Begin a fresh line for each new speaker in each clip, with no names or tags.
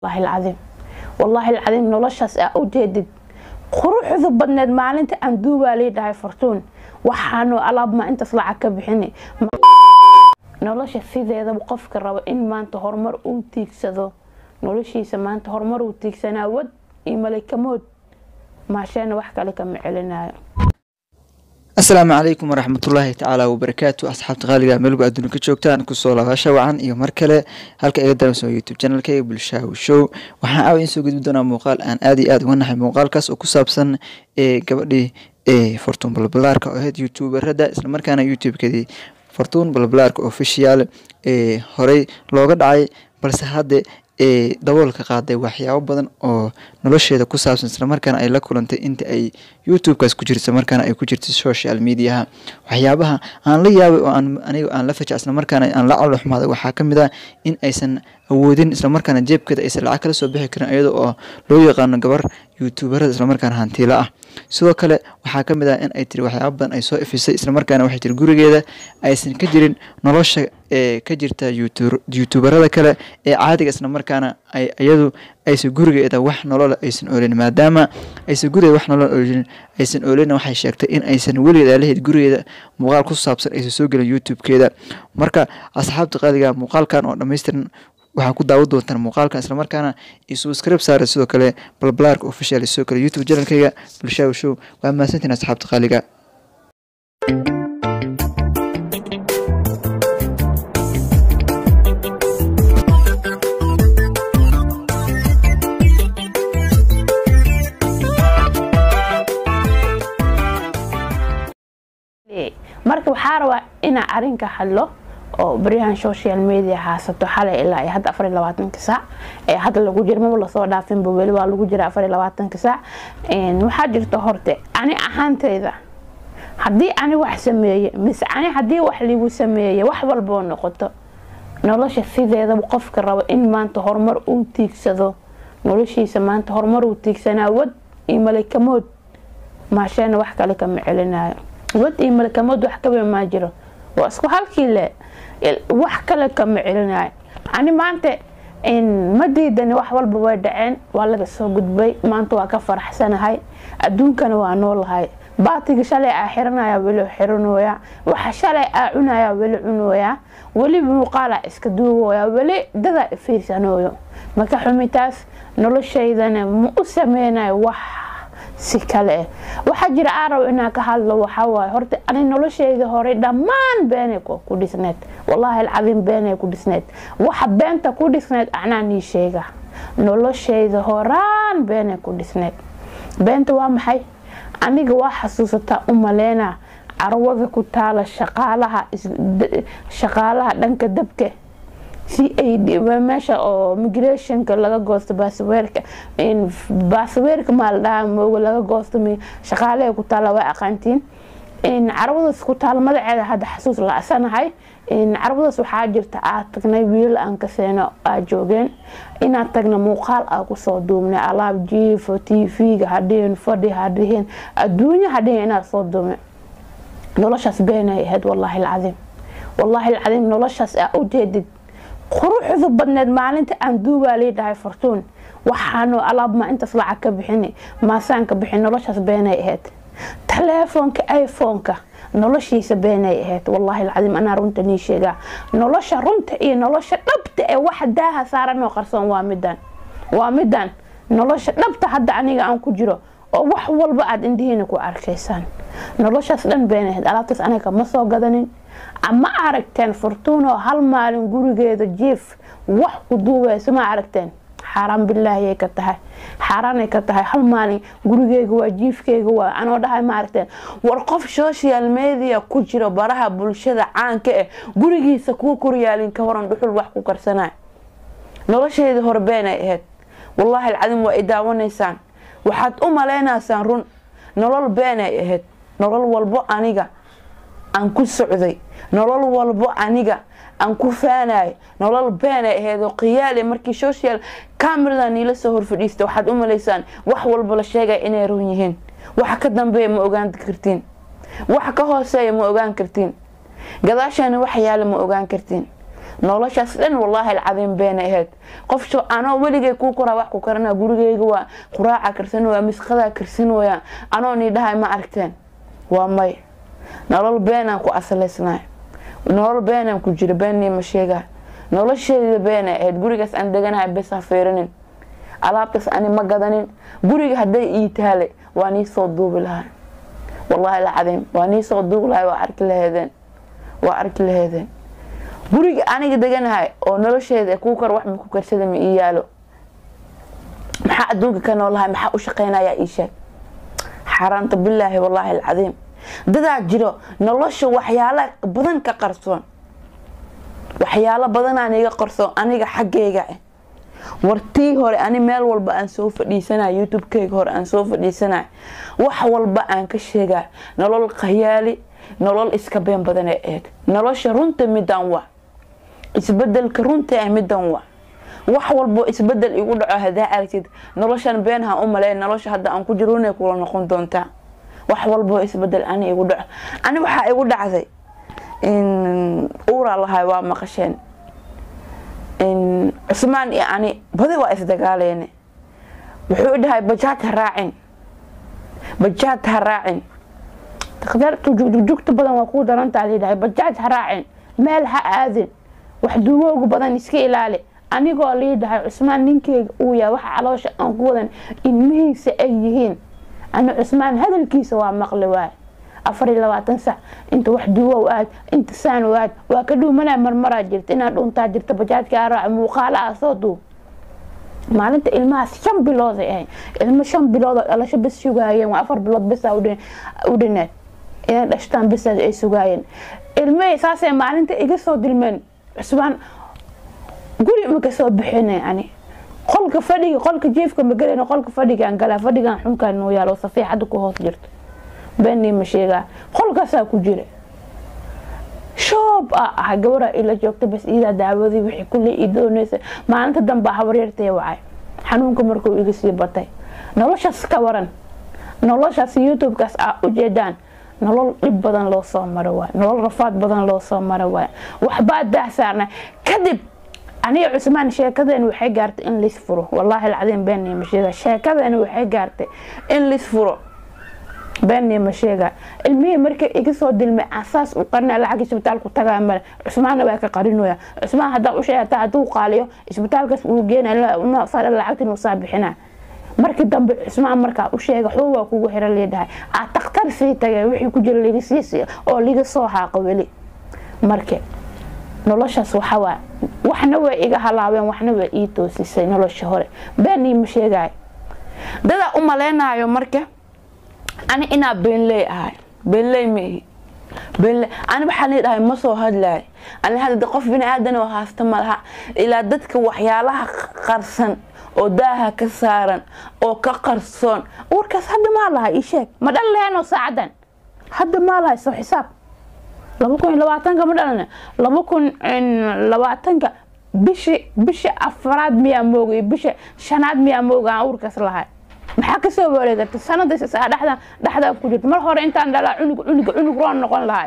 wallaahi alcadiim wallaahi alcadiim noloshaas aa u jeedid quruxdu badneed maalinta aan duubaa lii dhahay fortuun waxaanu alaabma intaas lacag ka bixini nolosha sideedaba qofka rabo in maanta horumar uu tiigsado noloshiisa maanta horumar uu tiigsanaa wad iyo malikamood maasheena wax kale kama celinayo
asalaamu calaykum waraxmatullaahi tacaala wabarakaatu asxaabta qaaliga meelgu adduuna ka joogtaan kusoo laabasha wacan iyo mar kale halka iga daranso youtube channelkayga bulshaawi show waxaan aawa in soo gudbi doonaa muuqaal aan aad iyo aad uga nahay muuqaalkaas oo ku saabsan ee gabadhii ee fortuun balbalaarka oo ahayd youtuberada islamarkaana youtube-kadii fortuun balbalaarka official ee horey looga dhacay balse hadde ee daboolka qaaday waxyaabo badan oo nolosheeda ku saabsan islamarkaana ay la kulantay inta ay youtube-kaas ku jirta markaana ay ku jirta social mediaha waxyaabaha aan la yaabay oo aan aniga aan la faja islamarkaana aan la caloxumaaday waxaa ka mid ah in aysan awoodin islamarkaana jeebkeeda aysan lacag kala soo bixi karin iyada oo loo yaqaano gabar youtuberada islamarkaana hantiila ah sidoo kale waxaa ka mid ah in ay tiri waxyaaba badan ay soo ifisay islamarkaana waxay tiri gurigeeda aysan ka jirin nolosha ee ka jirta youtuberada kale ee caadiga islamarkaana ay iyadu aysan gurigeeda wax nolola aysan oolin maadaama aysan gurigeeda wax nolol oolin aysan oolin waxay sheegtay in aysan weligeed aalaheyd gurigeeda muuqaal ku saabsan aysan soo gelin youtube-keeda marka asxaabta qaaliga muuqaalkan oo dhammaystiran waxaa ku daawan doontaan muuqaalkan islamarkaana isubscribe saara sidoo kale balbalaarka official sidoo kale youtube channelkayga bulshaawi show waa mahadsantiin asxaabta qaaliga
marka waxaa rabaa inaa arinka hadlo oo baryahan social media haasato xalay ilaa hadda afar iyo labaatanka saac ee hadda lagu jira maba lasoo dhaafinba weli waa lagu jira afar iyo labaatanka saac waxaa jirta horte ani ahaanteyda haddii ani wax sameeye mise ani haddii wax ligu sameeye wax walboo noqoto nolosha sideedaba qofka rabo in maanta horumar uu tiigsado noloshiisa maanta horumar uu tiigsanaa wad iyo malikamood maasheena wax kale kama celinayo wad iyo malikamood wax kawe maa jiro waa isku halkii le wax kale kama celinayo ani maanta ma diidani wax walba way dhaceen waa laga soo gudbay maanta waa ka faraxsanahay adduunkana waa noolahay baatiga shalay aa xiranaya weli xiranooya waxa shalay aa cunaya weli cunooya weli muuqaala iska duugooya weli dadaa fiirsanooyo maka xumitaas noloshaydana ma u sameynayo wax si kale waxaa jira aa rabo inaa ka hadlo waxawaaye horta ani nolosheyda hore dhammaan beenay ku dhisneed wallaahi alcadiim beenay ku dhisneed waxa beenta ku dhisneed anaa nii sheega nolosheyda horaan beenay ku dhisneed beenta waa maxay aniga waa xasuusataa u maleynaa carwada ku taala shaqaalaha shaqaalaha dhanka dabka si ay meesha oo migrationka laga goosto baasweerka baasweerka maa la dhahaa mooga laga goosto shaqaalaha ku taala waa aqaantiin carwadaas ku taala magaceeda hadda xasuus la asanahay carwadaas waxaa jirta aad tagnay wiilal aan ka seeno aa joogeen inaad tagna muuqaal aa kusoo duubnay alaab jiifo tv-ga hadhihin fadhi hadhihin adduunya hadhihin inaad soo duubnay noloshaas beenay ahayd wallaahi alcadiim wallaahi alcadiim noloshaas aa u jeedid quruxdu badneed maalinta aan duubaa lii dhahay fortuun waxaanu alaabma intaas lacag ka bixini maasaan ka bixin noloshaas beenay ahayd taleefoonka iphone-ka noloshiisa beenay ahayd wallaahi alcadiim anaa runta nii sheegaa nolosha runta iyo nolosha dhabta ee wax daaha saaranoo qarsoon waa midan waa midan nolosha dhabta hadda aniga aan ku jiro oo wax walba aada indihiina ku arkaysaan noloshaas dhan beenay ahayd alaabtaas aniga ma soo gadanin ma aragteen fortuunoo hal maalin gurigeeda jiif wax ku duubayso ma aragteen xaaraan bilaahiyay ka tahay xaaraanay ka tahay hal maalin gurigeyga waa jiifkeyga waa anoo dhahay ma aragteen war qof social media ku jiro baraha bulshada caanka ah gurigiisa kuu koryaalin ka horan dhuxul wax ku karsanay nolosheeda hore beenay ahayd wallaahi alcadiim waa i daawanaysaan waxaad u maleynaysaan run nolol beenay ahayd nolol walbo aniga aan ku socday nolol walbo aniga aan ku faanayo nolol beenay ahayd oo qiyaale markii social camerada niila soo horfadhiista waxaad u malaysaan wax walba la sheegaya inay run yihiin waxa ka dambeeya ma ogaan kartiin waxa ka hooseeya ma ogaan kartiin gadaashaana wax yaala ma ogaan kartiin noloshaas dhan wallaahi alcadiim beena ahayd qof sho anoo weligay kuu koraa wax ku karana gurigeyga waa quraaca karsan waya misqadaa karsan waya anoo nii dhahay ma aragteen waa may nolol beenaan ku asalaysnaay nolol beenaan ku jira beennii ma sheegaa nolosheeda beena ahayd gurigaas aan deganahay bes ha fiirinin alaabtaas ani ma gadanin guriga hadday ii taale waa nii soo duubi lahaa wallaahi alcadiim waa nii soo duubi lahay waa arki laheedeen waa arki laheedeen guriga aniga deganahay oo nolosheeda kuu kor wax maku karsada ma ii yaalo maxaa adduunka ka noolahay maxaa u shaqeynayaa ii sheeg xaaraanta bilaahi wallaahi alcadiim dadaa jiro nolosha waxyaala badan ka qarsoon waxyaalo badanaan iga qarsoon aniga xaggeyga ah wartii hore ani meel walba aan soo fadhiisanay youtube-keyga hore aan soo fadhiisanay wax walba aan ka sheegaa nolol khayaali nolol iska been badan ee eeg nolosha runta midaan waa isbedelka runta ah midaan waa wax walbo isbedel igu dhaco hadaa aragtid noloshan beenha u maleyn nolosha hadda aan ku jiro runay kula noqon doontaa wax walbo isbedel ani igu dhaco ani waxaa igu dhacday uuraa lahay waa maqasheen cusmaan iyo ani badi waa isdagaaleene wuxuu dhahay bajaad ha raacin bajaad ha raacin jugjugta badan waa kuu darantaa lidhahay bajaaj ha raacin meel ha aadin wax duwooga badan iska ilaali anigoo liidhahay cusmaan ninkeyga uu yahay waxa caloosha aan ku wadan ilmihiisa ay yihiin ani cusmaan hadalkiisa waa maqli waay afar iyo labaatan sac inta wax duwow aad inta saan aad waa ka dhuumanaa marmaraa jirta inaad dhuntaa jirta bajaajka araac muuqaala ah soo duub maalinta ilmahaas shan bilooday ahayn ilmo shan biloodoo dhalasho bes sugaayeen waa afar bilood besa u dhineed inay dhashtaan besaas ay sugaayeen ilmihii saasay maalinta iga soo dilmeen cusbaan guri ma kasoo bixina ani qolka fadhiga qolka jiifka ma galayno qolka fadhigaan galaa fadhigan xunkaan noo yaalo safiixada ku hoos jirto beenii ma sheegaa qolkaasaa ku jira shoob a ah gabaraa ila joogta bas iidaa daawadii wixii kulley ii doonaysa maalinta dambaa habaryartay wacay xanuunka markuu iga sii batay noloshaas ka waran noloshaas youtube-kaas aa ujeedaan nolol dhib badan loo soo maro waay nolol rafaad badan loo soo maro waay waxbaa daahsaarna kadib aniga cusmaan sheekadeeni waxay gaartay in lis furo wallaahi alcadiim beenii ma sheega sheekadeeni waxay gaartay in lis furo beenii ma sheega ilmihii markay iga soo dilmay asaas u qarina lacag isbitaalku tagaa male cusmaanna waa ka qarinoya cusmaan haddaa u sheegata hadduu qaaliyo isbitaalkaas uu geenaya lacagtin uu saa bixinaa markii dambe cusmaan markaa u sheega xoo waa kugu xira liidhahay aa takhtar sii tagay wixii ku jira liga sii oo liga soo haaqo weli marka noloshaas waxawaa waxna way iga halaabeen waxna way ii toosisay nolosha hore beenii ma sheegayo dadaa u maleynayo marka ani inaa beenley ahay beenley maihi beenley ani waxaa lii dhahay ma soo hadlaay ani hadda qof bini aadan oo haasta malaha ilaa dadka waxyaalaha qarsan oo daaha ka saaran oo ka qarsoon warkaas hadda maa lahay ii sheeg ma dhal leheenoo saacadan hadda maa lahay soo xisaab laba kun iyo labaatanka ma dhalana laba kun labaatanka bishi bishi afaraad miyaa moogay bisha shanaad miyaa mooga aan uurkaas lahay maxaa kasoo wareegata sanada dhexdan dhexdaa ku jirta mar hore intaan dhalaa cunug cunug cunug roon noqon lahay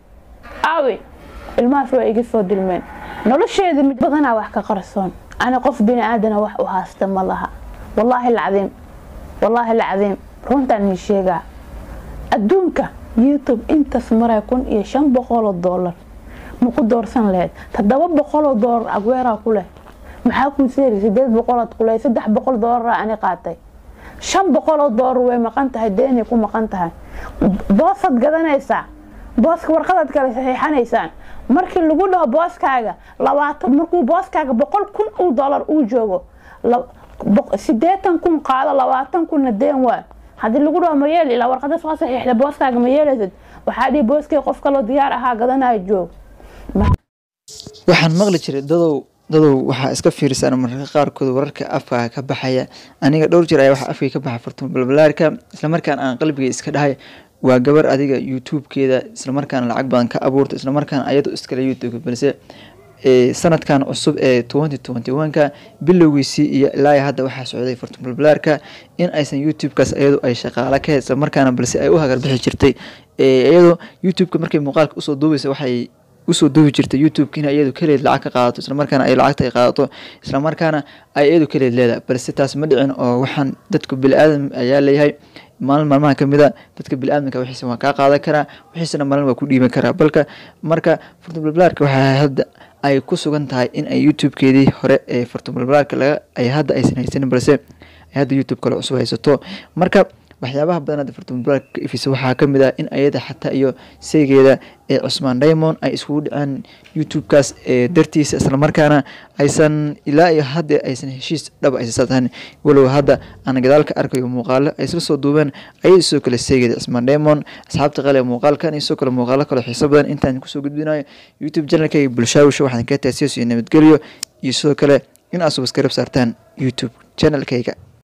aawe ilmahaas waa iga soo dilmeen nolosheeda mid badanaa wax ka qarsoon ani qof bini aadana wax u haasta ma laha wallaahi alcadiim wallaahi alcadiim runtaan ii sheegaa adduunka youtube intaas maray kun iyo shan boqoloo doolar ma ku doorsan laheyd toddoba boqoloo doolar agweeraa ku leh maxaa kuu seeri sideed boqolaad ku leh saddex boqol doolara ani qaatay shan boqoloo doolar way maqan tahay deenay ku maqan tahay boosaad gadanaysaa booska warqadaad kale saxiixanaysaan markii lagu dhaho booskaaga labaatan markuu booskaaga boqol kun uu doolar uu joogo sideetan kun qaado labaatan kunna deen waa haddii lagu dhaho ma yeeli ilaa warqada soo saxiixda booskaaga ma yeelaysad waxaa dhihi booskay qof kaloo diyaar ahaa gadanayo joog
waxaan maqli jiray dadow dadow waxaa iska fiirisaan mararka qaarkood wararka afka ka baxaya aniga dhowr jir ayaa waxa afkay ka baxa fartumo balbalaarka islamarkaana aan qalbiga iska dhahay waa gabar adiga youtube-keeda islamarkaana lacag badan ka abuurta islamarkaana ayado iskale youtube balse sanadkan cusub ee twenty twenty one-ka bilowgiisii iyo ilaa hadda waxaa socday fartumo balbalaarka in aysan youtube-kaas iyadu ay shaqaalo ka islamarkaana balse ay u hagarbixi jirtay iyadoo youtube-ka markay muuqaalka usoo duubaysa waxay usoo duubi jirta youtube-ka in iyadu kaleed lacag ka qaadato islamarkaana ay lacagta ay qaadato islamarkaana ay iyadu kaleed leedahay balse taas ma dhicin oo waxaan dadku bili-aadam ayaa leeyahay maalin maalmaha ka mid a dadka bili-aadamka wixiisa waa kaa qaadan karaa wixiisana maalin waa ku dhiiban karaa balka marka furtubalbalaarka waxaa hadda ay ku sugan tahay in ay youtube-keedii hore ee furtubalbalaarka laga ay hadda aysan haysanin balse ay hadda youtube kale cusub haysato marka waxyaabaha badan hadda furtubalbalaarka ka ifisa waxaa ka mid ah in ayada xataa iyo seegeeda ee cusmaan diamond ay iskugu dhaceen youtube-kaas ee dartiisa islamarkaana aysan ilaa iyo hadda aysan heshiis dhaba aysan tahan walow hadda aan gadaalka arkayo muuqaalo ay isla soo duubeen ayay sidoo kale seegeeda cusmaan diamond asxaabta qale muuqaalkan iyo sidoo kale muuqaalo kale xiiso badan intaan kusoo gudbinayo youtube channelkayga bulshaawisha waxaan ka taasiyaso iyo nabadgelyo iyo sidoo kale in aad subscribe saartaan youtube channelkayga